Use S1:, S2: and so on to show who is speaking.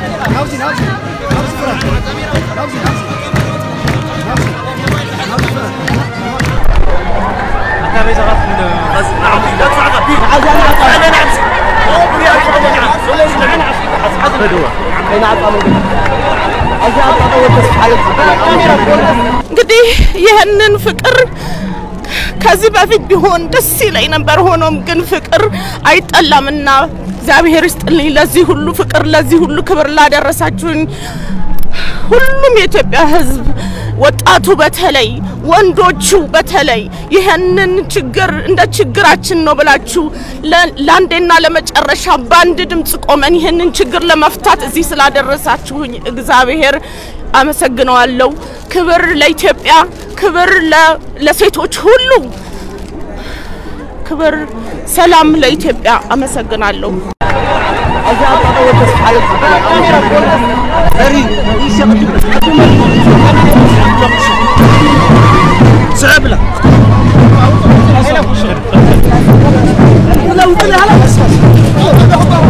S1: እንግዲህ ይህንን ፍቅር ከዚህ በፊት ቢሆን ደስ ይለኝ ነበር። ሆኖም ግን ፍቅር አይጠላምና እግዚአብሔር ይስጥልኝ ለዚህ ሁሉ ፍቅር፣ ለዚህ ሁሉ ክብር ላደረሳችሁኝ ሁሉም የኢትዮጵያ ሕዝብ ወጣቱ በተለይ ወንዶቹ በተለይ ይህንን ችግር እንደ ችግራችን ነው ብላችሁ ለ- ለአንዴና ለመጨረሻ በአንድ ድምፅ ቆመን ይህንን ችግር ለመፍታት እዚህ ስላደረሳችሁኝ እግዚአብሔር አመሰግነዋለሁ። ክብር ለኢትዮጵያ፣ ክብር ለ- ለሴቶች ሁሉ፣ ክብር ሰላም ለኢትዮጵያ። አመሰግናለሁ።
S2: لا